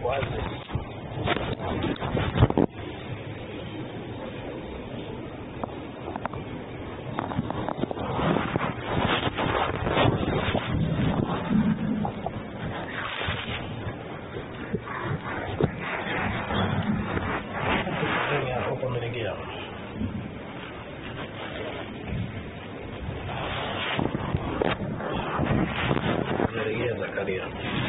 wazi huko umelegea umelegea Zakaria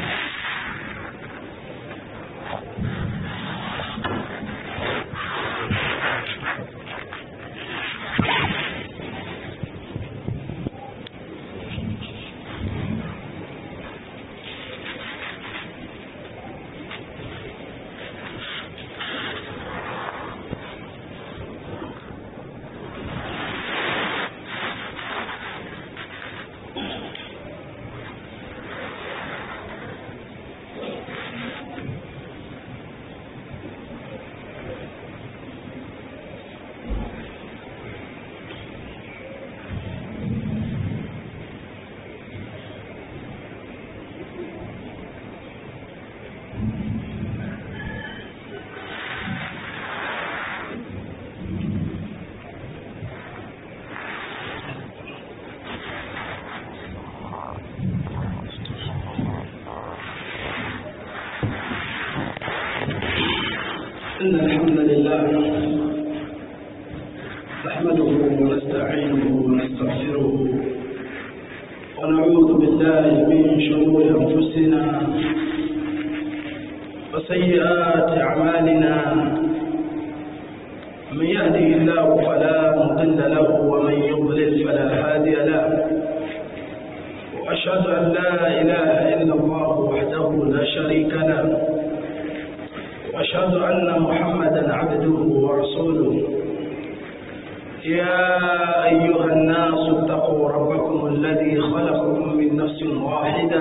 إن الحمد لله نحمده ونستعينه ونستغفره ونعوذ بالله من شرور أنفسنا وسيئات أعمالنا من يهده الله فلا مضل له ومن يضلل فلا هادي له وأشهد أن لا إله إلا الله وحده لا شريك له واشهد ان محمدا عبده ورسوله يا ايها الناس اتقوا ربكم الذي خلقكم من نفس واحده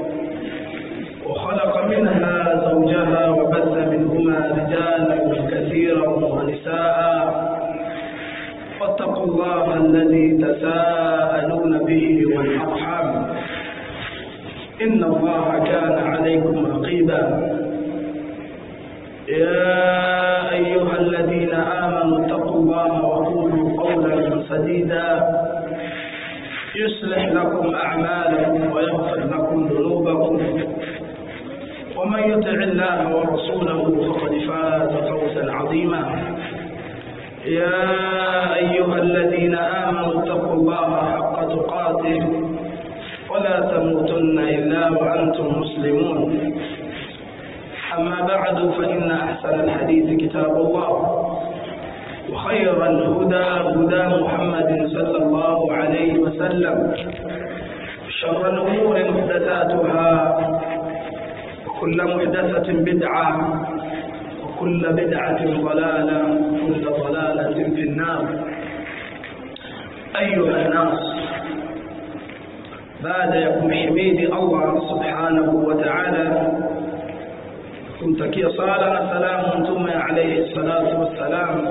وخلق منها زوجها وبث منهما رجالا كثيرا ونساء واتقوا الله الذي تساءلون به والارحام ان الله كان عليكم رقيبا يا أيها الذين آمنوا اتقوا الله وقولوا قولا سديدا يصلح لكم أعمالكم ويغفر لكم ذنوبكم ومن يطع الله ورسوله فقد فاز فوزا عظيما يا أيها الذين آمنوا اتقوا الله حق تقاته ولا تموتن إلا وأنتم مسلمون أما بعد فإن أحسن الحديث كتاب الله وخير الهدى هدى محمد صلى الله عليه وسلم شر الأمور محدثاتها وكل محدثة بدعة وكل بدعة ضلالة وكل ضلالة في النار أيها الناس بعد يكون حميد الله سبحانه وتعالى kumtakia sala na salamu mtume alayhi salatu wassalam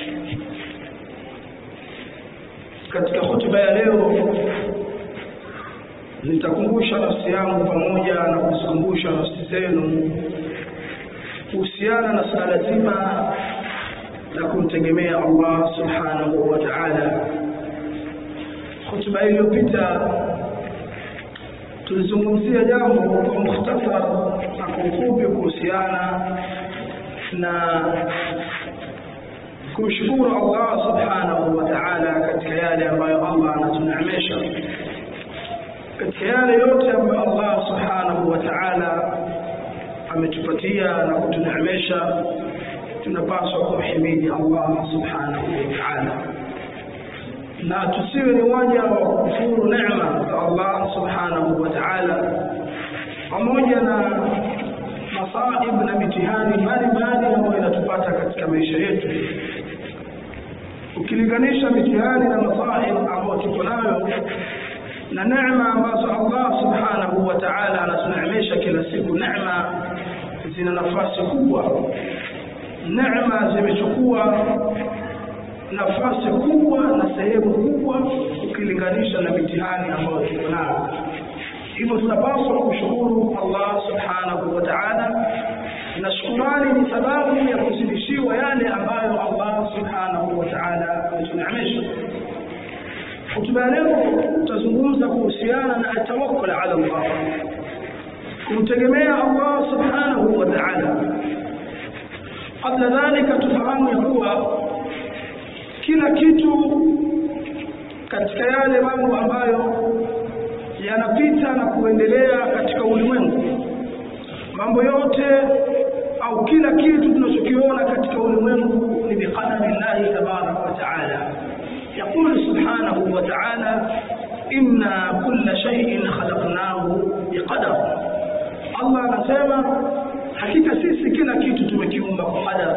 katika hotuba ya leo nitakumbusha nafsi yangu pamoja na kuzikumbusha nafsi zenu kuhusiana na sala zima la kumtegemea Allah subhanahu wa ta'ala hotuba iliyopita tulizungumzia jambo kwa mukhtasar na kwa ufupi kuhusiana na kumshukuru Allah subhanahu wa ta'ala katika yale ambayo Allah anatuneemesha katika yale yote ambayo Allah subhanahu wa ta'ala ametupatia na kutuneemesha tunapaswa kumhimidi Allah subhanahu wa ta'ala na tusiwe ni waja wa kukufuru neema za Allah subhanahu wa ta'ala pamoja na masaib na mitihani mbalimbali ambayo inatupata katika maisha yetu ukilinganisha mitihani na masaib ambayo tuko nayo na neema ambazo Allah subhanahu wa ta'ala anatuneemesha kila siku neema zina nafasi kubwa neema zimechukua nafasi kubwa na sehemu kubwa ukilinganisha na mitihani ambayo tuko nayo hivyo tunapaswa kushukuru Allah subhanahu wa ta'ala na shukurani ni sababu ya kuzidishiwa yale ambayo Allah subhanahu wa ta'ala ametuneemesha. Hotuba ya leo tutazungumza kuhusiana na atawakkul ala Allah, kumtegemea Allah subhanahu wa ta'ala. Kabla dhalika, tufahamu ya kuwa kila kitu katika yale mambo ambayo yanapita na kuendelea katika ulimwengu, mambo yote au kila kitu tunachokiona katika ulimwengu ni biqadari llahi tabaraka wa taala. Yaqulu subhanahu wa taala, inna kulla shay'in khalaqnahu biqadar. Allah anasema hakika sisi kila kitu tumekiumba kwa qadar.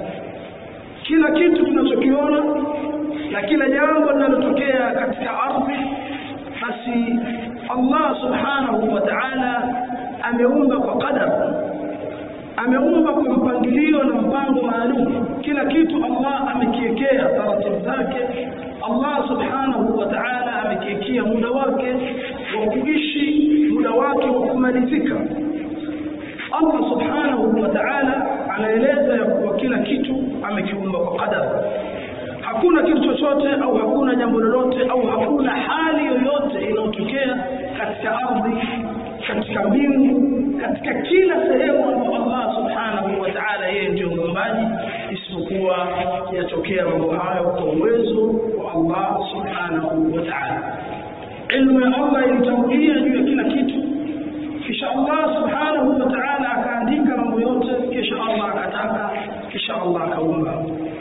Kila kitu tunachokiona na kila jambo linalotokea katika ardhi, basi Allah subhanahu wa ta'ala ameumba kwa qadar, ameumba kwa mpangilio na mpango maalum. Kila kitu Allah amekiwekea taratibu zake. Allah subhanahu wa ta'ala amekiwekea muda wake wa kuishi, muda wake wa kumalizika. Allah subhanahu wa ta'ala anaeleza ya kuwa kila kitu amekiumba kwa qadar. Hakuna kitu chochote au hakuna jambo lolote au hakuna hali yoyote inayotokea katika ardhi, katika mbingu, katika kila sehemu ambayo Allah subhanahu wa ta'ala yeye ndio muumbaji, isipokuwa yatokea mambo hayo kwa uwezo wa Allah subhanahu wa ta'ala. Ilmu ya Allah ilitangulia juu ya kila kitu, kisha Allah subhanahu wa ta'ala akaandika mambo yote, kisha Allah akataka, kisha Allah akaumba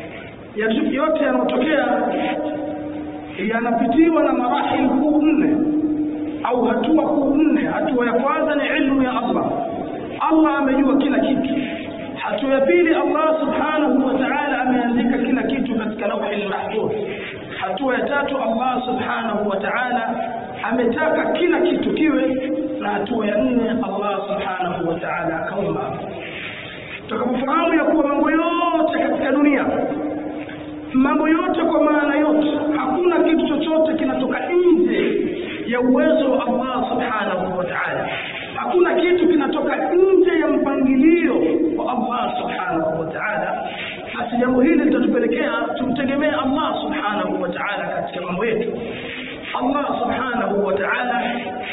yote yanayotokea yanapitiwa na marahil kuu nne au hatua kuu nne. Hatua ya kwanza ni ilmu ya Allah, Allah amejua kila kitu. Hatua ya pili, Allah subhanahu wa ta'ala ameandika kila kitu katika lauhi mahfudh. Hatua ya tatu, Allah subhanahu wa ta'ala ametaka kila kitu kiwe, na hatua ya nne, Allah subhanahu wa ta'ala akaumba. Tutakapofahamu ya kuwa mambo yote katika dunia mambo yote kwa maana yote, hakuna kitu chochote kinatoka nje ya uwezo wa Allah subhanahu wa ta'ala. Hakuna kitu kinatoka nje ya mpangilio wa Allah subhanahu wa ta'ala. Basi jambo hili litatupelekea tumtegemee Allah subhanahu wa ta'ala katika mambo yetu. Allah subhanahu wa ta'ala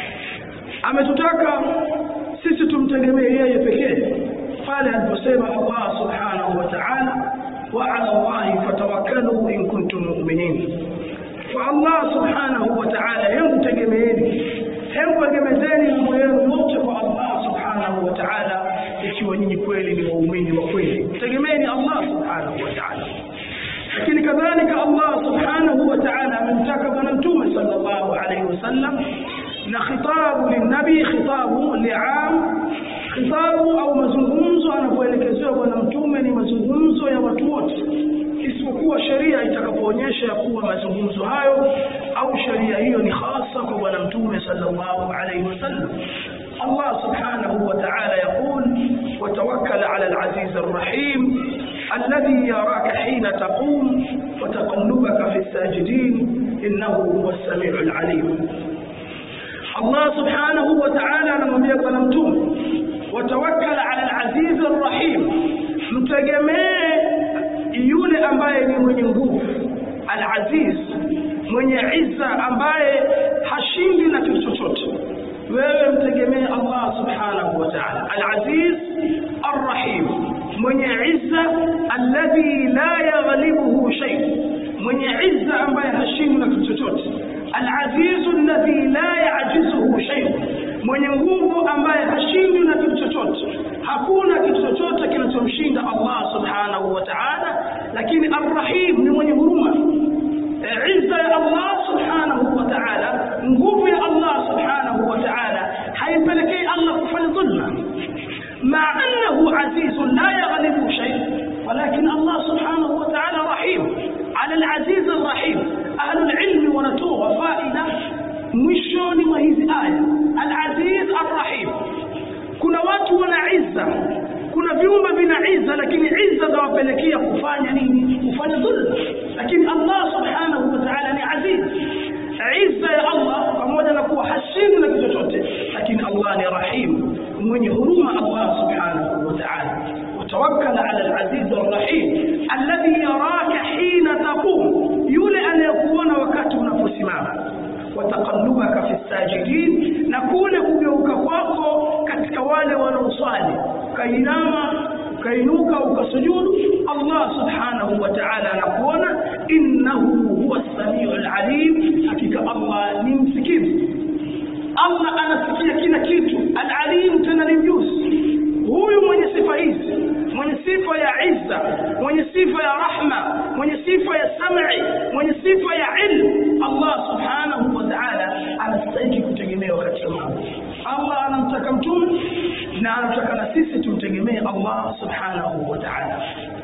ametutaka sisi tumtegemee yeye pekee pale aliposema Allah subhanahu wa ta'ala وعلى الله فتوكلوا إن كنتم مؤمنين فالله سبحانه وتعالى يمتجمين يمتجمزeni mambo yenu yote kwa Allah subhanahu wa ta'ala, ikiwa nyinyi kweli ni waumini wa kweli, mtegemeeni Allah subhanahu wa ta'ala. Lakini kadhalika Allah subhanahu wa ta'ala amemtaka Bwana Mtume sallallahu alayhi wasallam, na khitabu linnabi khitabu liam khitabu au mazungumzo anapoelekezewa bwana mtume ni mazungumzo ya watu wote, isipokuwa sheria itakapoonyesha ya kuwa mazungumzo hayo au sheria hiyo ni hasa kwa bwana mtume sallallahu alaihi wasallam. Allah subhanahu wa ta'ala yaqul watawakkal ala al-aziz ar-rahim alladhi yaraka hina taqum wa taqallubaka fi as-sajidin innahu huwa as-sami'u al-alim. Allah subhanahu wa ta'ala anamwambia bwana mtume watawakkal ala al-aziz ar-rahim, mtegemee yule ambaye ni mwenye nguvu, al-aziz, mwenye izza, ambaye hashindi na kitu chochote. Wewe mtegemee Allah subhanahu wa ta'ala, al-aziz ar-rahim, mwenye izza, alladhi la yaghlibuhu shay, mwenye izza ambaye hashindi na kitu chochote, al-aziz alladhi la ya'jizuhu shay, mwenye nguvu ambaye hashindwi na kitu chochote. Hakuna kitu chochote kinachomshinda Allah subhanahu wa ta'ala, lakini arrahim ni mwenye huruma. E, izza ya Allah subhanahu wa ta'ala, nguvu ya Allah subhanahu wa ta'ala haimpelekei Allah kufanya dhulma, ma annahu azizun la yaghlibu shay, walakin Allah subhanahu wa ta'ala rahim ala al-aziz ar-rahim. Ahlul ilmi wanatoa faida mwishoni mwa hizi aya al-aziz ar-rahim. Kuna watu wana izza, kuna viumbe vina izza, lakini izza zawapelekea kufanya nini? Kufanya dhulma. Lakini Allah subhanahu wa ta'ala ni aziz. Izza ya Allah pamoja na kuwa hashindi na kitu chochote, lakini Allah ni rahim, mwenye huruma Allah subhanahu wa ta'ala. inhitafaka fi sajidin na kule kugeuka kwako katika wale wanaoswali ukainama ukainuka ukasujudu Allah subhanahu wa ta'ala anakuona innahu huwa samiu alalim hakika Allah ni msikivu Allah anasikia kila kitu alalim tena ni mjuzi huyu mwenye sifa hizi mwenye sifa ya izza mwenye sifa ya rahma mwenye sifa ya sam'i mwenye sifa ya ilm Allah subhanahu wa ta'ala anastahili kutegemewa katika mambo Allah anamtaka mtume na anataka na sisi tumtegemee Allah subhanahu wa ta'ala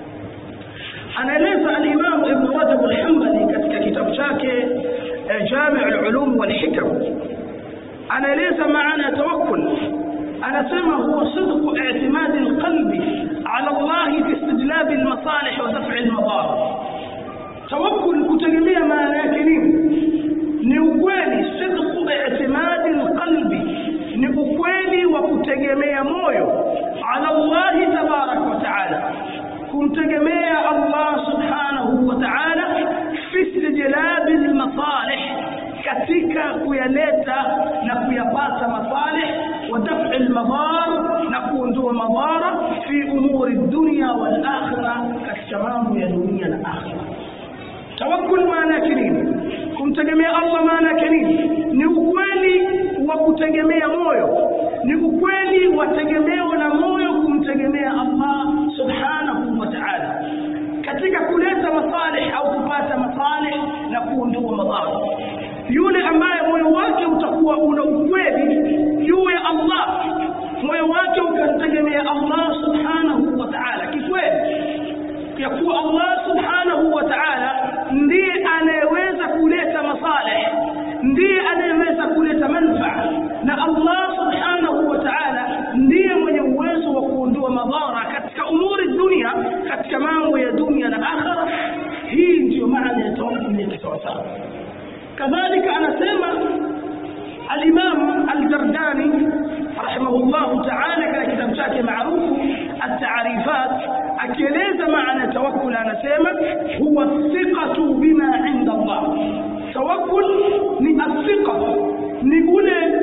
anaeleza al-Imam Ibn Rajab al-Hanbali katika kitabu chake Jami' al-Ulum wal-Hikam anaeleza maana ya tawakkul anasema huwa sidqu i'timadi alqalbi ala Allah fi istijlab almasalih wa daf'i almadar tawakkul kutegemea maana yake nini ni ukweli sidqu i'timadi alqalbi ni ukweli wa kutegemea moyo ala Allah tabarak wa taala kumtegemea Allah subhanahu wa taala fi istijlab almasalih katika kuyaleta na kuyapata masalih wa daf'i almadar na kuondoa madhara fi umuri dunya wal akhirah katika mambo ya dunia na akhirah tawakkul maana yake nini kumtegemea Allah maana yake nini ni ukweli wa kutegemea moyo ni ukweli wa tegemeo na moyo kumtegemea Allah subhanahu wa ta'ala katika kuleta masalih au kupata masalih na kuondoa madhara yule ambaye moyo wake utakuwa una ukweli juu ya Allah moyo wake ukamtegemea Allah subhanahu wa ta'ala kikweli ya kuwa Allah subhanahu wa ta'ala ndiye anayeweza kuleta masalih ndiye anayeweza kuleta manfaa na Allah subhanahu wa ta'ala ndiye mwenye uwezo wa kuondoa madhara katika umuri dunia katika mambo ya dunia na akhira hii ndiyo maana ya tawakkul ya kisawasawa kadhalika anasema الإمام الجرداني رحمه الله تعالى كان كتاب شاكي معروف التعريفات أكيليز معنى توكل أنا سيما هو الثقة بما عند الله توكل ni الثقة ni kule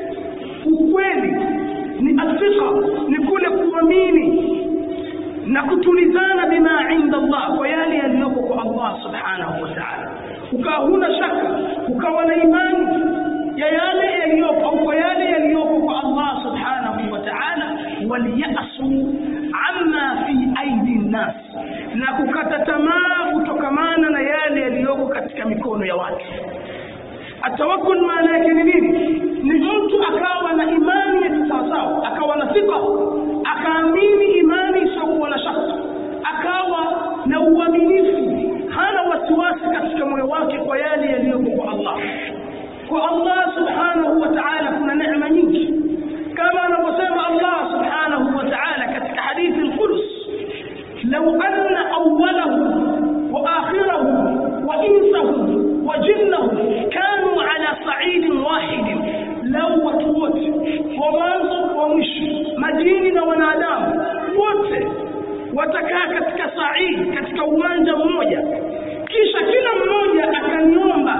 ukweli ni الثقة ni kule kuamini na kutulizana bima inda Allah kwa yale yaliyoko kwa Allah subhanahu wa ta'ala ukawa huna shaka ukawa na imani ya yale yaliyopo au kwa yale yaliyopo kwa Allah subhanahu wa ta'ala waliyasu amma fi aidi nnas na kukata tamaa kutokamana na yale yaliyoko katika mikono ya watu atawakkul maana yake ni nini ni mtu akawa na imani ya kisawasawa akawa na thika akaamini imani isiyokuwa na shaka akawa na uaminifu hana wasiwasi katika moyo wake kwa yale yaliyoko kwa Allah kwa Allah subhanahu wa ta'ala kuna neema nyingi kama anavyosema Allah subhanahu wa ta'ala katika hadithi al-Qudus law anna awwalahum wa akhirahum wa insahum wa jinnahum kanu ala sa'idin wahid law watu wote wa mwanzo wa mwisho majini na wanadamu wote watakaa katika sa'id katika uwanja mmoja kisha kila mmoja akaniomba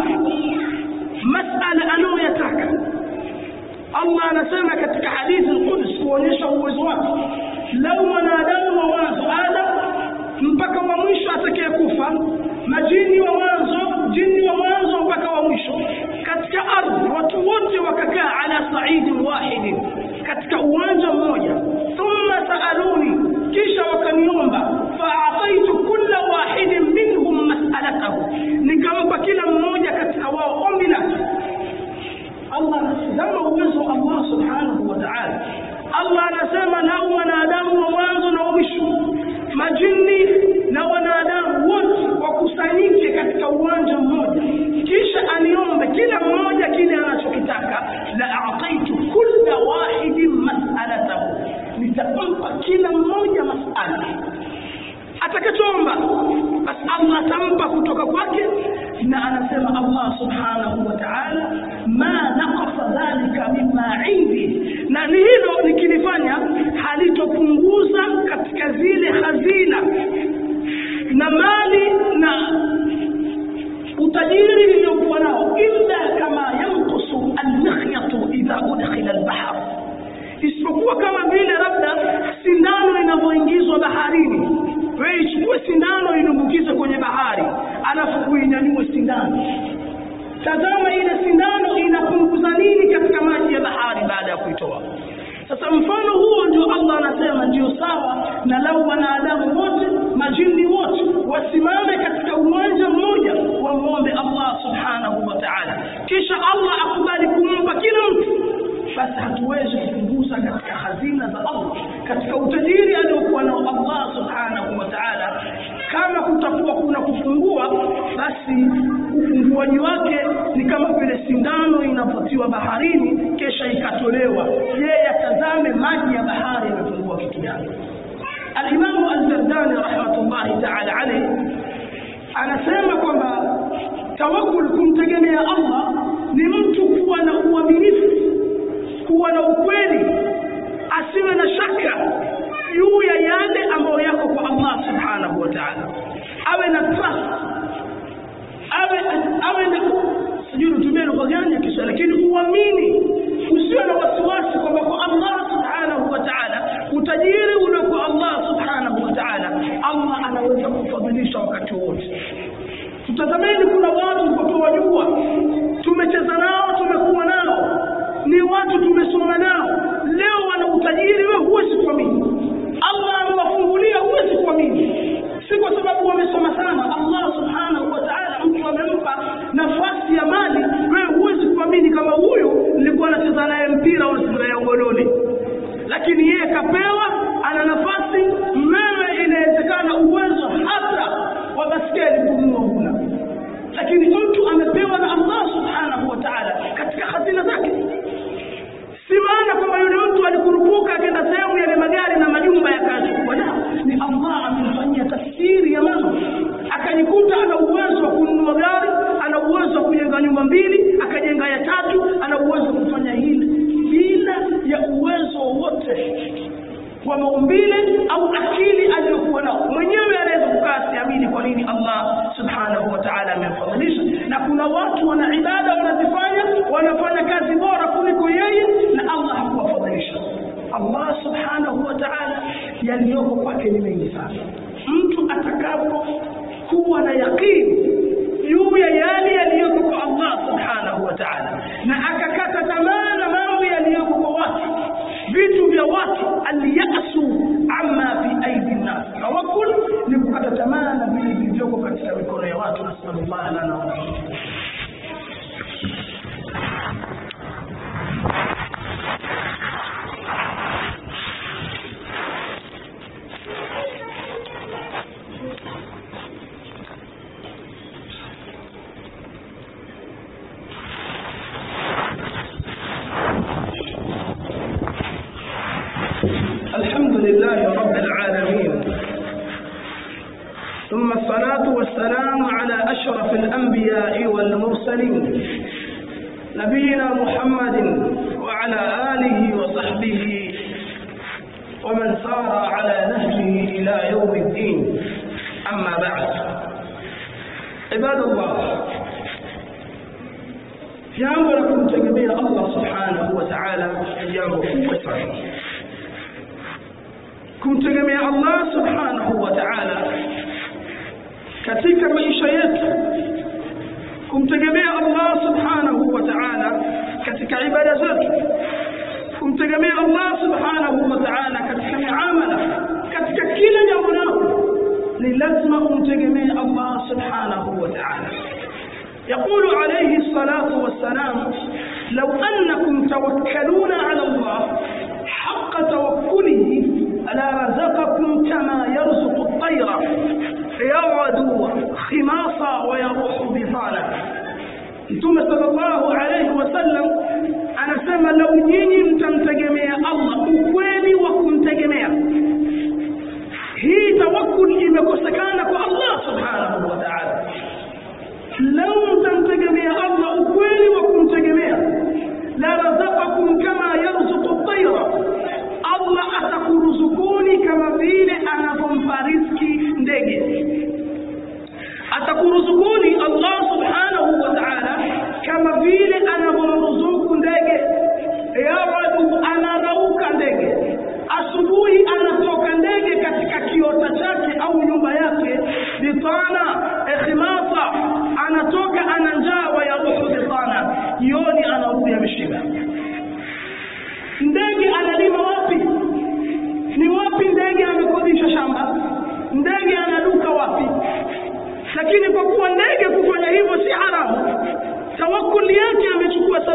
masala anayoyataka Allah anasema katika hadithi al-Quds kuonyesha uwezo wake lau mwanadamu wa mwanzo Adam mpaka wa mwisho atakayekufa majini wa mwanzo jini wa mwanzo mpaka wa mwisho katika ardhi watu wote wakakaa ala sa'idin wahidin katika uwanja mmoja thumma saaluni kisha wakaniomba fa'ataitu kulla wahidin minhum mas'alatahu nikampa kila mmoja katika wao ombi lake Allah anasema uwezo wa Allah subhanahu wa ta'ala Allah anasema lau wanadamu wa mwanzo na wa mwisho majini na wanadamu wote wakusanyike katika uwanja mmoja kisha aniombe kila mmoja kile anachokitaka la a'taitu kulla wahidin mas'alatahu nitampa kila mmoja mas'ala atakachoomba basi Allah atampa kutoka kwake na anasema Allah subhanahu wa ta'ala ma naqasa dhalika mimma indi na ni hilo nikilifanya halitopunguza katika zile hazina na mali na utajiri niliyokuwa nao illa kama yanqusu na lau wanadamu wote majini wote wasimame katika uwanja mmoja wamwombe allah subhanahu wa taala kisha allah akubali kumpa kila mtu basi hatuwezi kupunguza katika hazina za allah katika utajiri aliokuwa nao allah subhanahu wa taala kama kutakuwa kuna kufungua basi ufunguaji wake ni kama vile sindano inapotiwa baharini kisha ikatolewa yeye atazame maji ya bahari yamefungua kitu gani alimamu aldardani rahmatullahi taala alaihi anasema kwamba tawakul kumtegemea allah ni mtu kuwa na uaminifu kuwa na ukweli asiwe na shaka juu ya yale ambayo yako kwa allah subhanahu wa taala awe na trust awe awe na sijui nitumie lugha gani ya kiswahili lakini uamini usiwe na wasiwasi kwamba kwa allah subhanahu wa taala utajiri ule kwa allah subhanahu wa taala allah anaweza kufadhilisha wakati wote tutazameni kuna watu tuwajua tumecheza nao tumekuwa nao ni watu tumesoma nao leo wana utajiri wewe huwezi kuamini allah amewafungulia huwezi kuamini si kwa sababu wamesoma sana allah subhanahu wa taala mtu amempa nafasi ya mali wewe huwezi kuamini kama huyu nilikuwa nacheza naye mpira unacheza ya ugoloni lakini yeye kapewa ana nafasi mmewe inawezekana uwezo hata wa baskeli kununua huna lakini mtu amepewa na allah subhanahu wa taala katika hazina zake si maana kwamba yule mtu alikurupuka akenda sehemu yale magari na majumba yakachukua la ni allah amemfanyia tafsiri ya mambo akajikuta ana uwezo wa kununua gari ana uwezo wa kujenga nyumba mbili akajenga ya tatu ana uwezo wa kufanya hili bila ya uwezo wowote wa maumbile au akili aliyokuwa nao mwenyewe anaweza kukaa siamini kwa nini allah subhanahu wa taala amemfadhilisha na kuna watu wana ibada wanazifanya wanafanya kazi bora kuliko yeye na allah hakuwafadhilisha allah subhanahu wa taala yaliyoko kwake ni mengi sana mtu atakapo kuwa na yaqini juu ya yale yaliyoko kwa allah subhanahu wa taala na akakata tamaa na mambo yaliyoko kwa watu vitu vya watu alyasu ama fi aidi nnas tawakul ni kukata tamaa na vile vilivyoko katika mikono ya watu nasalullah lana wa الحمد لله رب العالمين ثم الصلاة والسلام على أشرف الأنبياء والمرسلين نبينا محمد وعلى آله وصحبه ومن سار على نهجه إلى يوم الدين أما بعد عباد الله jambo la kumtegemea allah subhanahu wa taala ni jambo kubwa sana kumtegemea allah subhanahu wa taala katika maisha yetu kumtegemea allah subhanahu wa taala katika ibada zetu kumtegemea allah subhanahu wa taala katika miamala katika kila jambo lako ni lazima umtegemee allah subhanahu wa taala يقول عليه الصلاة والسلام لو أنكم توكلون على الله حق توكله لرزقكم كما يرزق الطير يغدو خماصا ويروح بطانا Mtume sallallahu alaihi wasallam anasema lau nyinyi mtamtegemea Allah ukweli wa kumtegemea, hii tawakkul imekosekana kwa Allah subhanahu wa ta'ala. Lau mtamtegemea Allah ukweli wa kumtegemea, la razaqakum kama yarzuqu tayra, Allah atakuruzukuni kama vile anavyompa riziki ndege. Atakuruzukuni Allah subhanahu wa ta'ala kama vile anavyomruzuku ndege. Yawadu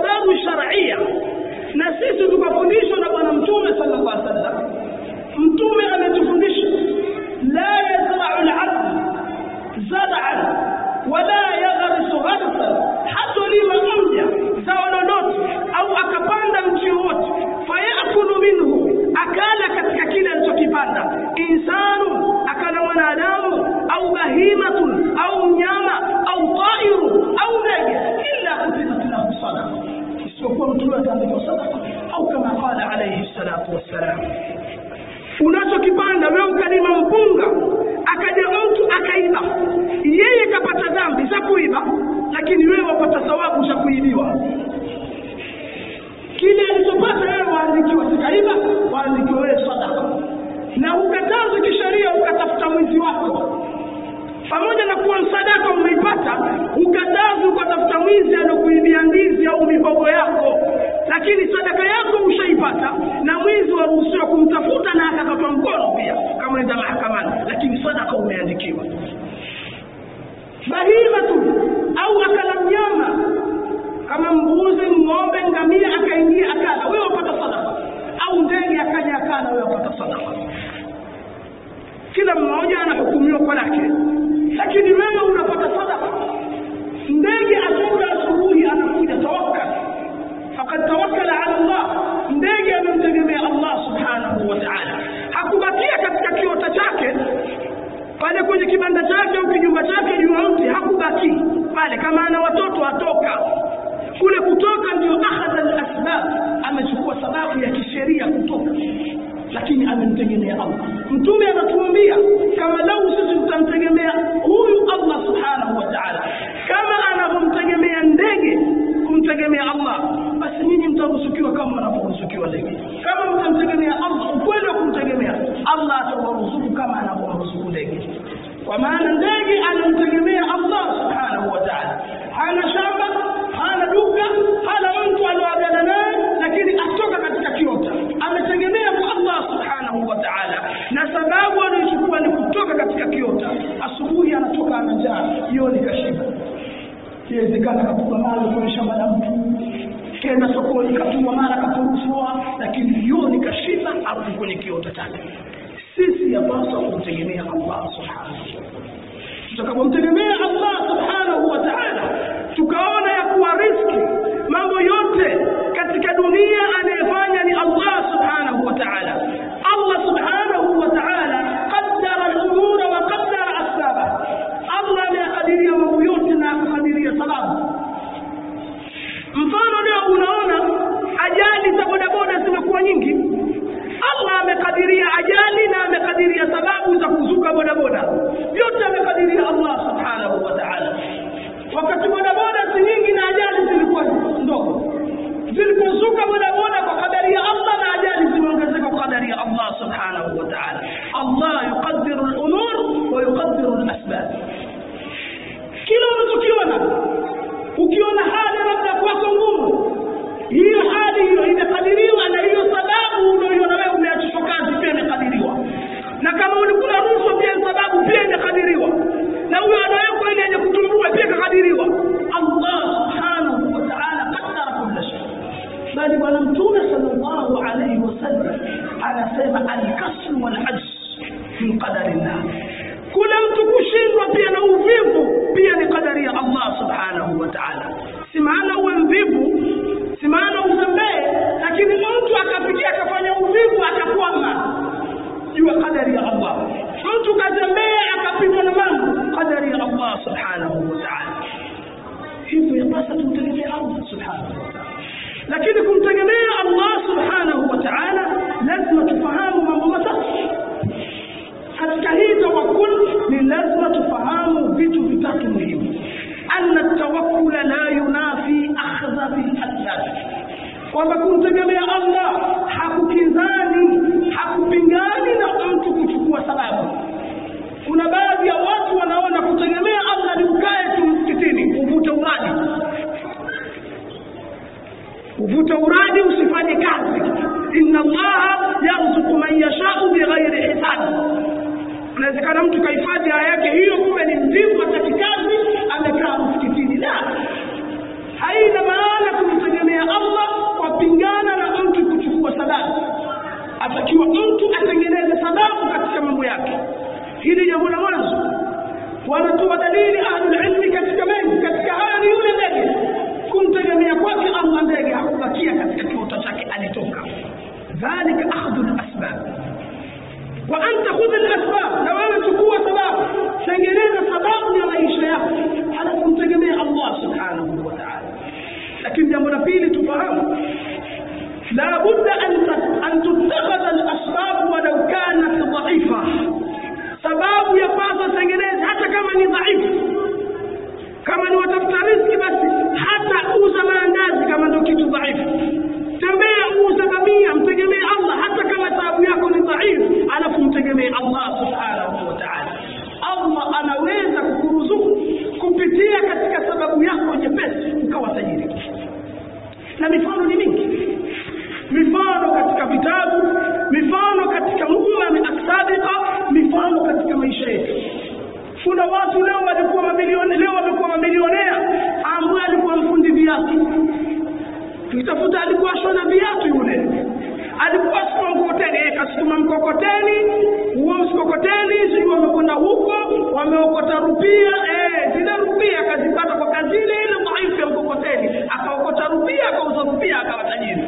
sababu sharia na sisi tukafundishwa na bwana mtume sallallahu alaihi wasallam mtume ametufundisha la yazra'u al-'abd zar'an wala yaghrisu gharsan hatolima mja zao lolote au akapanda mti wowote fayakulu minhu akala katika kile alichokipanda insanu akala mwanadamu au bahimatun au mnyama au tairu au ndege illa kutibat lahu sadaqa isipokuwa mtume ataandika sadaqa au kama qala alayhi salatu wassalam unachokipanda wewe ukalima mpunga akaja mtu akaiba yeye kapata dhambi za kuiba lakini wewe wapata thawabu za kuibiwa kile alichopata wewe waandikiwa sikaiba waandikiwa wewe sadaka na ukatazo kisheria ukatafuta mwizi wako pamoja na kuwa msadaka umeipata ukatazi ukatafuta mwizi alokuibia ndizi au mihogo yako lakini sadaka yako ushaipata na mwizi waruhusiwa kumtafuta na akakatwa mkono pia kama enda mahakamani lakini sadaka umeandikiwa bahimatu au akala mnyama kama mbuzi ng'ombe ngamia akaingia akala wewe wapata sadaka au ndege akaja akala wewe wapata sadaka kila mmoja anahukumiwa kwa lake lakini wewe unapata sadaka ndege atoka asubuhi anakuja tawakkal faqad tawakkala ala Allah ndege amemtegemea Allah subhanahu wa ta'ala hakubakia katika kiota chake pale kwenye kibanda chake au kijumba chake juu ya mti hakubaki pale kama ana watoto atoka kule kutoka ndio akhadha al-asbab amechukua sababu ya kisheria kutoka lakini amemtegemea Allah mtume anatuambia kama lau sisi tutamtegemea huyu Allah subhanahu wa ta'ala kama anavyomtegemea ndege kumtegemea Allah basi nyinyi mtaruzukiwa kama wanavyoruzukiwa ndege kama mtamtegemea Allah ukweli wa kumtegemea Allah atawaruzuku kama anavyoruzuku ndege kwa maana ndege anamtegemea Allah subhanahu wa ta'ala hana shamba hana duka hana mtu anaoagana naye lakini atoka katika kiota ametegemea kwa Allah subhanahu wa ta'ala na sababu anayochukua ni kutoka katika kiota asubuhi anatoka ana njaa jioni kashiba iwezekana katupa mali kwenye shamba la mtu kenda sokoni katuma mara katuruswa lakini jioni kashiba arudi kwenye kiota chake sisi yapaswa kumtegemea Allah subhanahu wa ta'ala tutakapomtegemea Allah subhanahu wa ta'ala tukaona ya kuwa riski mambo yote katika dunia anayefanya ni Allah subhanahu wa ta'ala Allah subhanahu wa ta'ala qaddara al-umura wa qaddara asbaba Allah amekadiria mambo yote na akakadiria sababu mfano leo unaona ajali za bodaboda zimekuwa nyingi Allah amekadiria ajali na amekadiria sababu za kuzuka bodaboda yote amekadiria Allah subhanahu wa ta'ala wakati bodaboda si nyingi na ajali zilikuwa ndogo zilipozuka bodaboda kwa kadari ya Allah na ajali zimeongezeka kwa kadari ya Allah subhanahu wa ta'ala Allah yuqaddiru al-umur wa yuqaddiru al-asbab kila unachokiona ukiona hali labda kwako ngumu hiyo hali hiyo imekadiriwa na hiyo sababu unaoiona wewe umeachishwa kazi pia imekadiriwa na kama ulikula rushwa pia sababu pia imekadiriwa na huyo anawekwa ili yenye kutumbua pia ikakadiriwa Allah subhanahu wa ta'ala qaddara kulla shay bali bwana mtume sallallahu alayhi wasallam anasema al-kasru wal ajz min qadarillah kule mtu kushindwa pia na uvivu pia ni kadari ya Allah subhanahu wa ta'ala si maana uwe mvivu si maana uzembee lakini mtu akafikia akafanya uvivu akakwama jua kadari ya Allah mtu kazembea akapigwa na mambo kadari ya Allah subhanahu wa ta'ala hivyo yapasa tumtegemee Allah subhanahu wa ta'ala lakini kumtegemea Allah subhanahu wa ta'ala lazima tufahamu mambo matatu katika hii tawakkul ni lazima tufahamu vitu vitatu muhimu anna tawakkula la yunafi akhdha bil asbab kwamba kumtegemea Allah hakukinzani hakupingani na mtu kuchukua sababu kuna baadhi ya watu wanaona kutegemea Allah ni ukae tu msikitini uvute uradi uvute uradi usifanye kazi inna allaha yarzuqu man yashau bighairi hisabi inawezekana mtu kahifadhi aya yake hiyo kumbe ni mvivu hataki kazi amekaa msikitini la haina maana kumtegemea kumtegemea allah wapingana na mtu kuchukua sababu atakiwa mtu atengeneze sababu katika mambo yake hili jambo la mwanzo wanatoa dalili ahlulilmi katika mengi katika haya ni yule ndege kumtegemea kwake allah ndege hakubakia katika kiota chake alitoka dhalika akhdhu lasbab wa anta khudh lasbab na wewe chukua sababu tengeneza sababu ya maisha yako halafu mtegemea allah subhanahu wa taala lakini jambo la pili tufahamu la budda an tutakhadha alasbab walau kanat dhaifa sababu ya kwanza tengeneza hata kama ni dhaifu kama ni watafuta riski basi hata uza maandazi kama ndio kitu dhaifu tembea uuza bamia mtegemee allah hata kama sababu yako ni dhaifu alafu mtegemee allah subhanahu wa taala allah anaweza kukuruzuku kupitia katika sababu yako nyepesi ukawa tajiri na mifano ni mingi mifano katika vitabu mifano katika umami asabika mifano katika maisha yetu kuna watu leo walikuwa mamilioni leo wamekuwa mamilionea ambaye alikuwa mfundi viatu tukitafuta alikuwa shona viatu yule alikuwa sukuma mkokoteni kasukuma mkokoteni huo mkokoteni sijui wamekwenda huko wameokota rupia eh, zile rupia akazipata kwa kazi ile ile dhaifu ya mkokoteni akaokota rupia akauza rupia akawa tajiri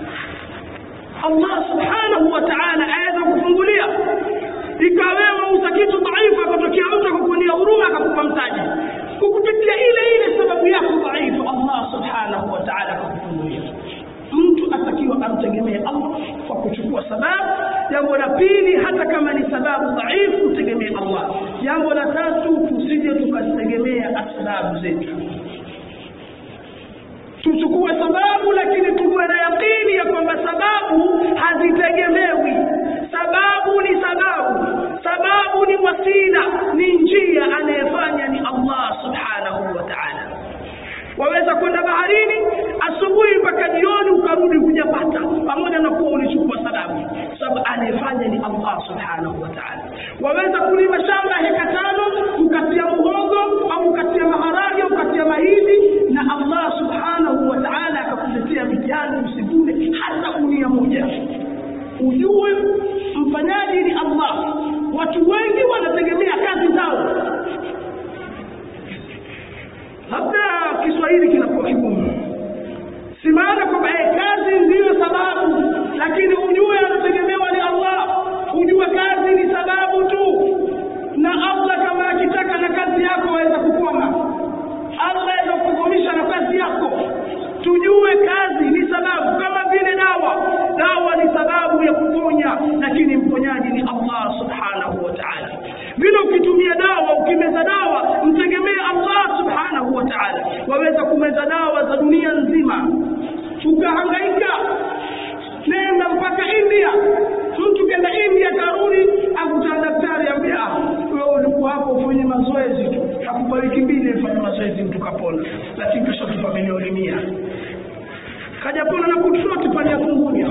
allah subhanahu wa taala aweza kufungulia ikawewa uza kitu dhaifu akatokea mtu akakunia huruma akakupa mtaji kukupitia ile ile sababu yako dhaifu allah subhanahu wa taala akakufungulia mtu atakiwa amtegemee allah kwa kuchukua sababu jambo la pili hata kama ni sababu dhaifu utegemee allah jambo la tatu tusije tukazitegemea asbabu zetu tuchukue sababu lakini tuwe na yaqini ya kwamba sababu hazitegemewi sababu ni sababu sababu ni wasila ni njia anayefanya ni allah subhanahu wa taala waweza kwenda baharini asubuhi mpaka jioni ukarudi hujapata pamoja na kuwa ulichukua sababu sababu anayefanya ni allah subhanahu wa taala waweza kulima shamba heka tano ukatia muhogo au ukatia maharage ukatia mahindi na allah subhanahu wa taala akakuletea mitihani usivune hata unia moja ujue mfanyaji ni allah watu wengi wanategemea kazi zao labda kiswahili kinakuwa kigumu si maana kwamba eh, kazi ndiyo sababu lakini ujue anategemewa ni allah ujue kazi ni sababu tu na allah kama akitaka na kazi yako aweza kukoma allah aweza kukukomisha na kazi yako tujue kazi ni sababu kama vile dawa dawa ni sababu ya kuponya lakini mponyaji ni allah subhanahu wa taala vile ukitumia dawa ukimeza dawa mtegemee allah subhanahu wa taala waweza kumeza dawa za dunia nzima ukahangaika nenda mpaka india mtu kenda india karudi akutaa daktari ambia wewe ulikuwa hapo ufanye mazoezi tu hakupa wiki mbili ufanye mazoezi mtu kapona lakini kisha tupa milioni mia kajapona na kutroti pale ya kungunya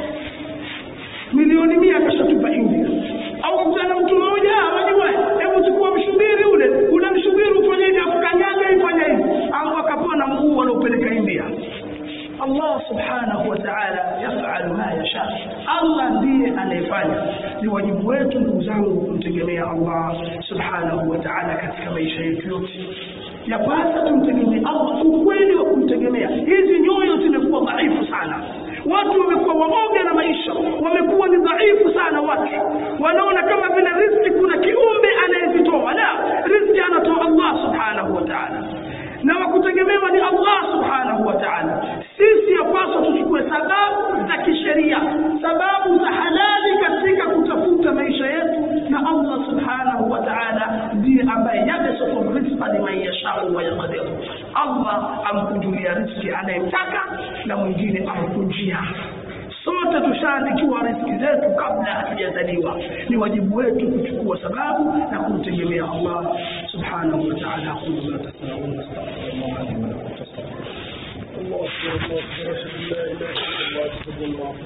milioni mia kashatupa india au kukutana mtu mmoja wajua hebu chukua mshubiri ule ule mshubiri ufanyeje afukanyaga ifanya hivi au akapona mguu wanaopeleka india allah subhanahu wa taala yafalu ma yasha allah ndiye anayefanya ni wajibu wetu ndugu zangu kumtegemea allah subhanahu wa taala katika maisha yetu yote yapasa tumtegemee allah ukweli wa kumtegemea hizi nyoyo zimekuwa dhaifu sana watu wamekuwa waoga na maisha wamekuwa ni dhaifu sana watu wanaona kama vile riski kuna kiumbe anayezitoa la riski anatoa allah subhanahu wa taala na wakutegemewa ni allah subhanahu wa taala sisi yapaswa tuchukue sababu za kisheria sababu za halali katika kutafuta maisha yetu na allah subhanahu wa taala ndiye ambaye yabsutu rizqa liman yashau wa yaqdiru allah amkunjulia riski anayemtaka na mwingine amkunjia sote tushaandikiwa riski zetu kabla hatujazaliwa ni wajibu wetu kuchukua sababu na kumtegemea allah subhanahu wa taala aqulu ma tasmaun astaghfirullah li wa lakum الله أكبر الله أكبر أشهد أن لا إله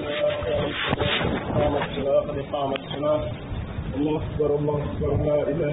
إلا الله أشهد أن محمدا رسول الله إقامة الصلاة إقامة الصلاة الله أكبر الله أكبر لا إله